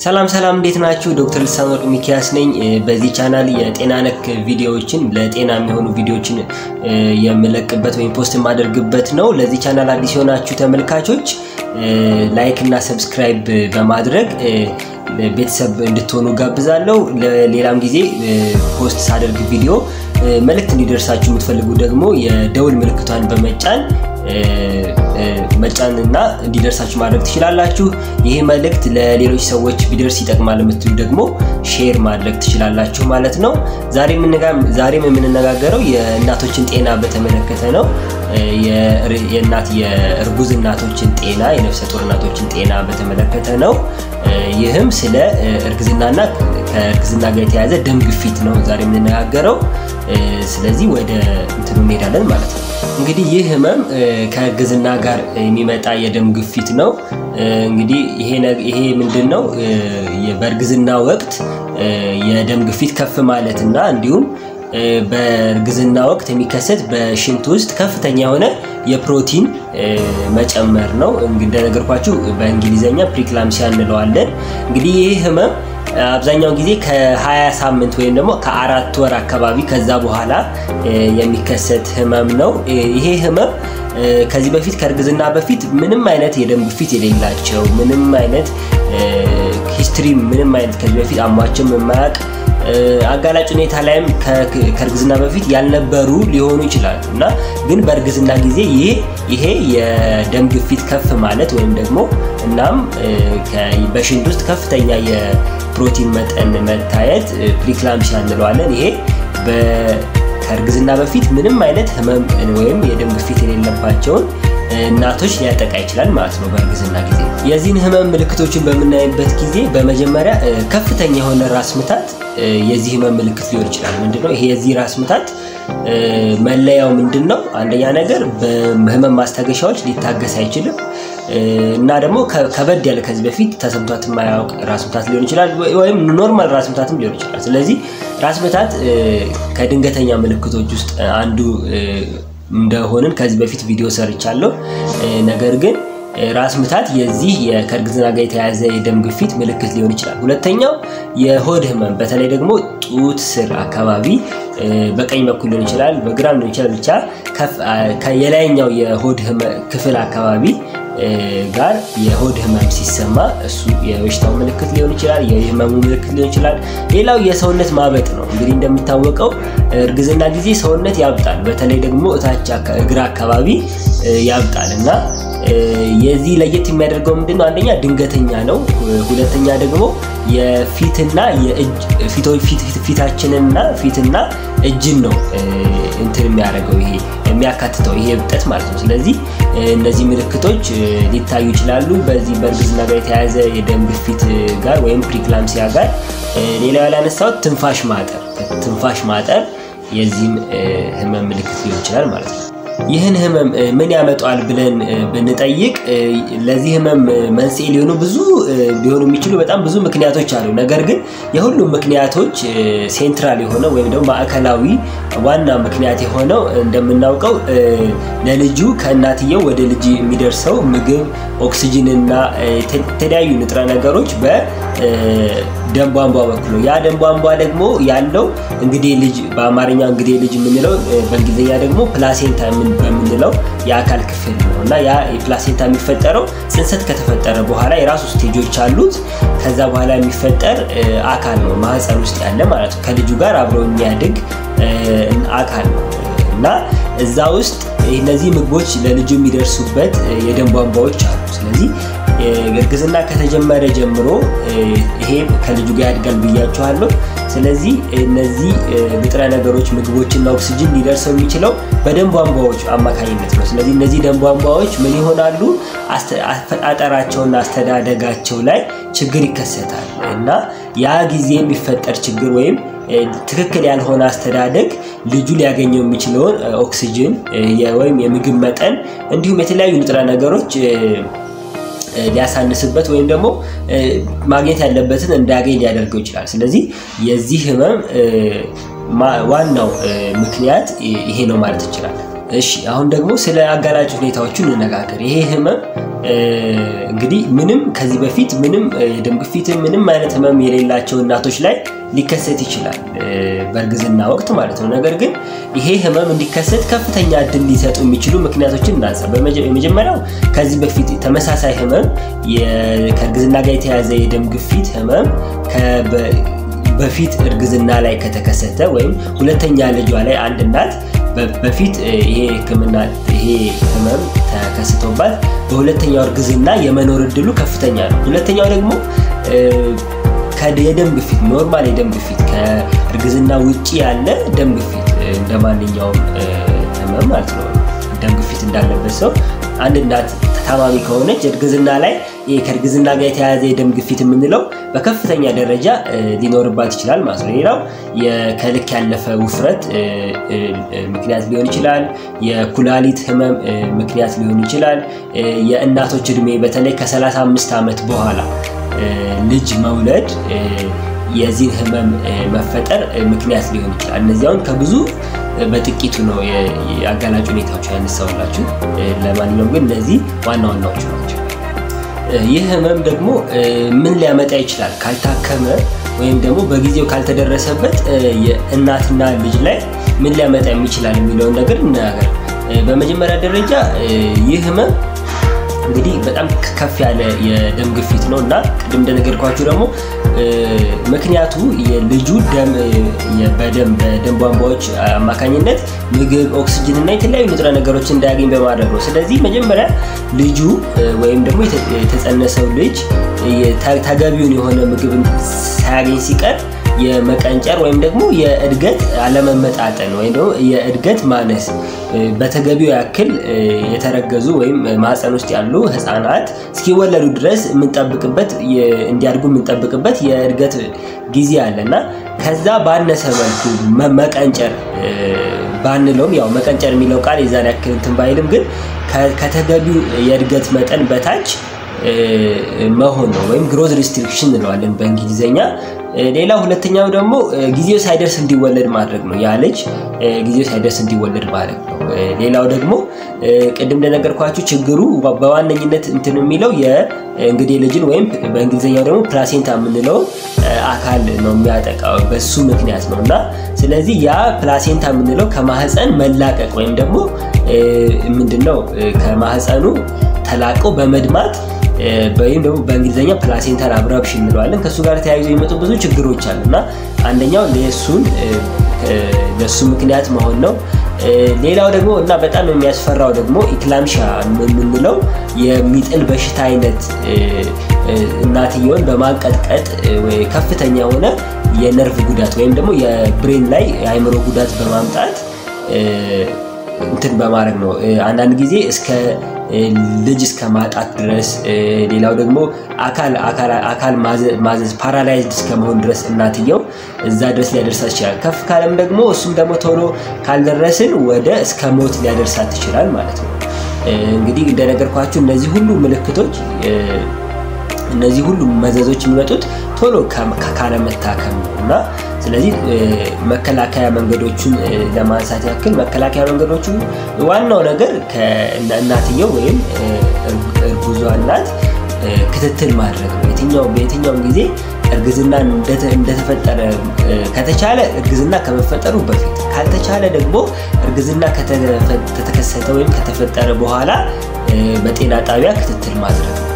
ሰላም ሰላም፣ እንዴት ናችሁ? ዶክተር ልሳን ወርቅ ሚኪያስ ነኝ። በዚህ ቻናል የጤና ነክ ቪዲዮዎችን ለጤና የሚሆኑ ቪዲዮዎችን የምለቅበት ወይም ፖስት የማደርግበት ነው። ለዚህ ቻናል አዲስ የሆናችሁ ተመልካቾች ላይክ እና ሰብስክራይብ በማድረግ ቤተሰብ እንድትሆኑ ጋብዛለሁ። ለሌላም ጊዜ ፖስት ሳደርግ ቪዲዮ መልእክት እንዲደርሳችሁ የምትፈልጉ ደግሞ የደውል ምልክቷን በመጫን መጫን እና እንዲደርሳችሁ ማድረግ ትችላላችሁ። ይህ መልእክት ለሌሎች ሰዎች ቢደርስ ይጠቅማል የምትሉ ደግሞ ሼር ማድረግ ትችላላችሁ ማለት ነው። ዛሬም የምንነጋገረው የእናቶችን ጤና በተመለከተ ነው። የእናት የእርጉዝ እናቶችን ጤና የነፍሰ ጡር እናቶችን ጤና በተመለከተ ነው። ይህም ስለ እርግዝናና ከእርግዝና ጋር የተያያዘ ደም ግፊት ነው ዛሬ የምንነጋገረው። ስለዚህ ወደ እንትኑ እንሄዳለን ማለት ነው። እንግዲህ ይህ ህመም ከእርግዝና ጋር የሚመጣ የደም ግፊት ነው። እንግዲህ ይሄ ምንድን ነው? በእርግዝና ወቅት የደም ግፊት ከፍ ማለት እና እንዲሁም በእርግዝና ወቅት የሚከሰት በሽንት ውስጥ ከፍተኛ የሆነ የፕሮቲን መጨመር ነው። እንደነገርኳችሁ በእንግሊዝኛ ፕሪክላምሲያ እንለዋለን። እንግዲህ ይህ ህመም አብዛኛውን ጊዜ ከ20 ሳምንት ወይም ደግሞ ከአራት ወር አካባቢ ከዛ በኋላ የሚከሰት ህመም ነው። ይሄ ህመም ከዚህ በፊት ከእርግዝና በፊት ምንም አይነት የደም ግፊት የሌላቸው ምንም አይነት ሂስትሪ ምንም አይነት ከዚህ በፊት አሟቸው የማያውቅ አጋላጭ ሁኔታ ላይም ከእርግዝና በፊት ያልነበሩ ሊሆኑ ይችላሉ እና ግን በእርግዝና ጊዜ ይሄ የደም ግፊት ከፍ ማለት ወይም ደግሞ እናም በሽንት ውስጥ ከፍተኛ የፕሮቲን መጠን መታየት ፕሪክላምሲያ እንለዋለን። ይሄ ከእርግዝና በፊት ምንም አይነት ህመም ወይም የደም ግፊት የሌለባቸውን እናቶች ሊያጠቃ ይችላል ማለት ነው። በእርግዝና ጊዜ የዚህን ህመም ምልክቶችን በምናይበት ጊዜ በመጀመሪያ ከፍተኛ የሆነ ራስ ምታት የዚህ ህመም ምልክት ሊሆን ይችላል። ምንድነው ይሄ የዚህ ራስ ምታት መለያው ምንድን ነው? አንደኛ ነገር በህመም ማስታገሻዎች ሊታገስ አይችልም እና ደግሞ ከበድ ያለ ከዚህ በፊት ተሰምቷት የማያውቅ ራስ ምታት ሊሆን ይችላል፣ ወይም ኖርማል ራስ ምታትም ሊሆን ይችላል። ስለዚህ ራስ ምታት ከድንገተኛ ምልክቶች ውስጥ አንዱ እንደሆንን ከዚህ በፊት ቪዲዮ ሰርቻለሁ። ነገር ግን ራስ ምታት የዚህ ከእርግዝና ጋር የተያያዘ የደም ግፊት ምልክት ሊሆን ይችላል። ሁለተኛው የሆድ ህመም በተለይ ደግሞ ጡት ስር አካባቢ በቀኝ በኩል ሊሆን ይችላል፣ በግራም ሊሆን ይችላል። ብቻ የላይኛው የሆድ ክፍል አካባቢ ጋር የሆድ ህመም ሲሰማ እሱ የበሽታው ምልክት ሊሆን ይችላል፣ የህመሙ ምልክት ሊሆን ይችላል። ሌላው የሰውነት ማበጥ ነው። እንግዲህ እንደሚታወቀው እርግዝና ጊዜ ሰውነት ያብጣል። በተለይ ደግሞ እታች እግር አካባቢ ያብጣል እና የዚህ ለየት የሚያደርገው ምንድን ነው? አንደኛ ድንገተኛ ነው። ሁለተኛ ደግሞ የፊትና ፊታችንና ፊትና እጅን ነው እንትን የሚያደርገው ይሄ የሚያካትተው ይሄ እብጠት ማለት ነው። ስለዚህ እነዚህ ምልክቶች ሊታዩ ይችላሉ በዚህ በእርግዝና ጋር የተያያዘ የደም ግፊት ጋር ወይም ፕሪክላምሲያ ጋር። ሌላው ያላነሳሁት ትንፋሽ ማጠር፣ ትንፋሽ ማጠር የዚህም ህመም ምልክት ሊሆን ይችላል ማለት ነው። ይህን ህመም ምን ያመጣዋል ብለን ብንጠይቅ ለዚህ ህመም መንስኤ ሊሆኑ ብዙ ሊሆኑ የሚችሉ በጣም ብዙ ምክንያቶች አሉ። ነገር ግን የሁሉም ምክንያቶች ሴንትራል የሆነው ወይም ደግሞ ማዕከላዊ ዋና ምክንያት የሆነው እንደምናውቀው ለልጁ ከእናትየው ወደ ልጅ የሚደርሰው ምግብ፣ ኦክሲጅን እና የተለያዩ ንጥረ ነገሮች በደም ቧንቧ በኩል ነው። ያ ደም ቧንቧ ደግሞ ያለው እንግዲህ ልጅ በአማርኛ እንግዲህ ልጅ የምንለው በእንግሊዝኛ ደግሞ ፕላሴንታ በምንለው የአካል ክፍል ነው እና ያ የፕላሴንታ የሚፈጠረው ጽንሰት ከተፈጠረ በኋላ የራሱ ስቴጆች አሉት። ከዛ በኋላ የሚፈጠር አካል ነው ማህፀን ውስጥ ያለ ማለት ነው። ከልጁ ጋር አብሮ የሚያድግ አካል ነው እና እዛ ውስጥ እነዚህ ምግቦች ለልጁ የሚደርሱበት የደም ቧንቧዎች አሉ። ስለዚህ እርግዝና ከተጀመረ ጀምሮ ይሄ ከልጁ ጋር ያድጋል ብያችኋለሁ። ስለዚህ እነዚህ ንጥረ ነገሮች ምግቦችና ኦክስጅን ሊደርሰው የሚችለው በደም ቧንቧዎች አማካኝነት ነው። ስለዚህ እነዚህ ደም ቧንቧዎች ምን ይሆናሉ? አፈጣጠራቸውና አስተዳደጋቸው ላይ ችግር ይከሰታል እና ያ ጊዜ የሚፈጠር ችግር ወይም ትክክል ያልሆነ አስተዳደግ ልጁ ሊያገኘው የሚችለውን ኦክሲጅን ወይም የምግብ መጠን እንዲሁም የተለያዩ ንጥረ ነገሮች ሊያሳንስበት ወይም ደግሞ ማግኘት ያለበትን እንዳያገኝ ሊያደርገው ይችላል። ስለዚህ የዚህ ህመም ዋናው ምክንያት ይሄ ነው ማለት ይችላል። እሺ አሁን ደግሞ ስለ አጋላጭ ሁኔታዎቹ እንነጋገር። ይሄ ህመም እንግዲህ ምንም ከዚህ በፊት ምንም የደም ግፊት ምንም አይነት ህመም የሌላቸው እናቶች ላይ ሊከሰት ይችላል በእርግዝና ወቅት ማለት ነው። ነገር ግን ይሄ ህመም እንዲከሰት ከፍተኛ እድል ሊሰጡ የሚችሉ ምክንያቶችን እናንሳ። የመጀመሪያው ከዚህ በፊት ተመሳሳይ ህመም ከእርግዝና ጋር የተያያዘ የደም ግፊት ህመም በፊት እርግዝና ላይ ከተከሰተ ወይም ሁለተኛ ልጇ ላይ አንድ እናት በፊት ይሄ ህክምና ይሄ ህመም ተከስቶባት በሁለተኛው እርግዝና የመኖር እድሉ ከፍተኛ ነው። ሁለተኛው ደግሞ የደም ግፊት ኖርማል የደም ግፊት ከእርግዝና ውጭ ያለ ደም ግፊት እንደ ማንኛውም ህመም ማለት ነው። ደም ግፊት እንዳለበት ሰው አንድ እናት ታማሚ ከሆነች እርግዝና ላይ ይሄ ከእርግዝና ጋር የተያያዘ የደም ግፊት የምንለው በከፍተኛ ደረጃ ሊኖርባት ይችላል ማለት ነው። ሌላው ከልክ ያለፈ ውፍረት ምክንያት ሊሆን ይችላል። የኩላሊት ህመም ምክንያት ሊሆን ይችላል። የእናቶች እድሜ በተለይ ከ35 ዓመት በኋላ ልጅ መውለድ የዚህን ህመም መፈጠር ምክንያት ሊሆን ይችላል። እነዚያውን ከብዙ በጥቂቱ ነው የአጋላጭ ሁኔታዎች ያነሳውላችሁ። ለማንኛውም ግን እነዚህ ዋና ዋናዎቹ ናቸው። ይህ ህመም ደግሞ ምን ሊያመጣ ይችላል ካልታከመ ወይም ደግሞ በጊዜው ካልተደረሰበት የእናትና ልጅ ላይ ምን ሊያመጣ ይችላል የሚለውን ነገር እናገር። በመጀመሪያ ደረጃ ይህ ህመም እንግዲህ በጣም ከፍ ያለ የደም ግፊት ነው እና ቅድም እንደነገርኳችሁ ደግሞ ምክንያቱ የልጁ ደም በደም በደም ቧንቧዎች አማካኝነት ምግብ፣ ኦክስጅን እና የተለያዩ ንጥረ ነገሮች እንዳያገኝ በማድረግ ነው። ስለዚህ መጀመሪያ ልጁ ወይም ደግሞ የተጸነሰው ልጅ ተገቢውን የሆነ ምግብ ሳያገኝ ሲቀር የመቀንጨር ወይም ደግሞ የእድገት አለመመጣጠን ወይም ደግሞ የእድገት ማነስ በተገቢው ያክል የተረገዙ ወይም ማህፀን ውስጥ ያሉ ህፃናት እስኪወለዱ ድረስ የምንጠብቅበት እንዲያድጉ የምንጠብቅበት የእድገት ጊዜ አለ እና ከዛ ባነሰ መልኩ መቀንጨር ባንለውም ያው መቀንጨር የሚለው ቃል የዛን ያክል እንትን ባይልም ግን ከተገቢው የእድገት መጠን በታች መሆን ነው ወይም ግሮዝ ሪስትሪክሽን እንለዋለን በእንግሊዝኛ። ሌላው ሁለተኛው ደግሞ ጊዜው ሳይደርስ እንዲወለድ ማድረግ ነው። ያ ልጅ ጊዜው ሳይደርስ እንዲወለድ ማድረግ ነው። ሌላው ደግሞ ቅድም እንደነገርኳችሁ ችግሩ በዋነኝነት እንትን የሚለው የእንግዴ ልጅን ወይም በእንግሊዝኛው ደግሞ ፕላሴንታ የምንለው አካል ነው የሚያጠቃው በሱ ምክንያት ነው እና ስለዚህ ያ ፕላሴንታ የምንለው ከማህፀን መላቀቅ ወይም ደግሞ ምንድነው ከማህፀኑ ተላቆ በመድማት ወይም ደግሞ በእንግሊዝኛ ፕላሴንታል አብራፕሽን እንለዋለን። ከእሱ ጋር ተያይዞ የሚመጡ ብዙ ችግሮች አሉ እና አንደኛው ለእሱን ለእሱ ምክንያት መሆን ነው። ሌላው ደግሞ እና በጣም የሚያስፈራው ደግሞ ኢክላምሻ የምንለው የሚጥል በሽታ አይነት እናትየውን በማንቀጥቀጥ ከፍተኛ የሆነ የነርቭ ጉዳት ወይም ደግሞ የብሬን ላይ የአይምሮ ጉዳት በማምጣት እንትን በማድረግ ነው። አንዳንድ ጊዜ እስከ ልጅ እስከ ማጣት ድረስ ሌላው ደግሞ አካል ማዘዝ ፓራላይዝድ እስከመሆን ድረስ እናትየው እዛ ድረስ ሊያደርሳት ይችላል። ከፍ ካለም ደግሞ እሱም ደግሞ ቶሎ ካልደረስን ወደ እስከ ሞት ሊያደርሳት ይችላል ማለት ነው። እንግዲህ እንደነገርኳችሁ እነዚህ ሁሉ ምልክቶች እነዚህ ሁሉ መዘዞች የሚመጡት ቶሎ ካለመታከም ነው እና ስለዚህ መከላከያ መንገዶቹን ለማንሳት ያክል መከላከያ መንገዶቹ ዋናው ነገር ከእናትየው ወይም እርጉዟ እናት ክትትል ማድረግ ነው። የትኛው በየትኛውም ጊዜ እርግዝና እንደተፈጠረ ከተቻለ እርግዝና ከመፈጠሩ በፊት ካልተቻለ ደግሞ እርግዝና ከተከሰተ ወይም ከተፈጠረ በኋላ በጤና ጣቢያ ክትትል ማድረግ ነው።